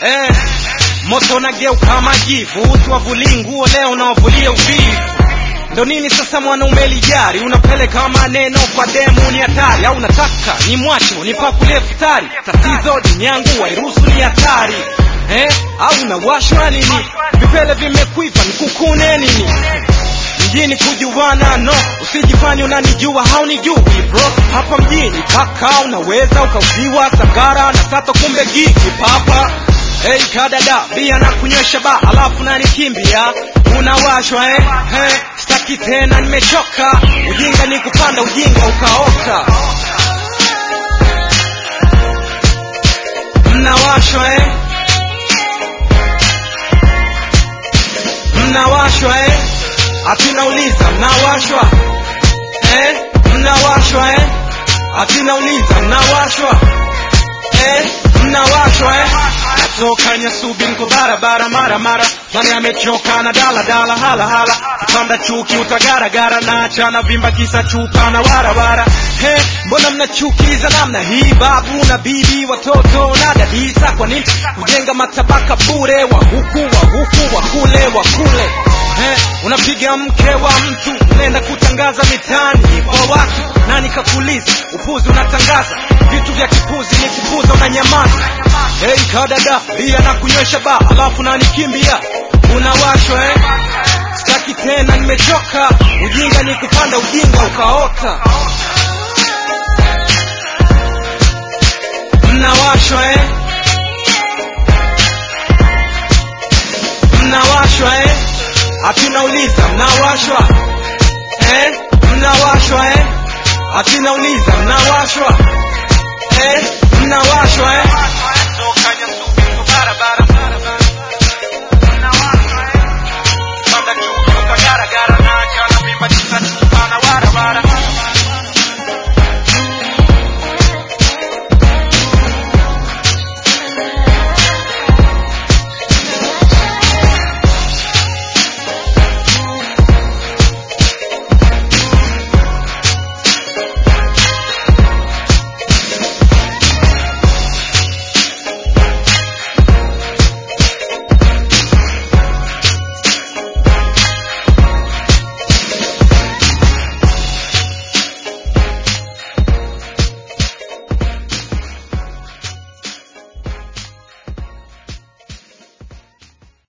eh, moto nageuka majivu usiwavulie nguo leo unawavulia uvivu ndo nini sasa mwanaume lijari unapeleka maneno kwa demu ni hatari au nataka ni mwacho nipakulie futari tatizo dini yangu wairuhusu ni hatari eh? au unawashwa nini vipele vimekwiva nikukune nini mjini kujuana no usijifanye unanijua haunijui bro hapa mjini kaka unaweza ukauziwa sagara na sato kumbe gigi papa Hey kadada bia na kunywesha ba alafu nanikimbia unawashwa eh? Hey, staki tena nimechoka ujinga ni kupanda ujinga ukaota mnawashwa eh? mnawashwa eh? atinauliza mnawashwa eh? mnawashwa eh? atinauliza mnawashwa eh? mnawashwa eh? natoka nyasubi nko barabara mara mara nani amechoka na dala dala hala hala kupanda chuki utagaragara na achana vimba kisa chupa na warawara he mbona mnachukiza namna hii babu na bibi watoto na dadisa kwa nini kujenga matabaka bure wa huku wa huku wa kule wa kule he unapiga mke wa mtu unaenda kutangaza mitaani kwa watu nani kakuliza upuzi unatangaza vitu vya kipuzi ni kupuza unanyamaza Hey kadada bia na kunywesha ba alafu nanikimbia unawashwa eh? Sitaki tena nimechoka ujinga ni kupanda ujinga ukaota mnawashwa eh? mnawashwa eh? atunauliza mnawashwa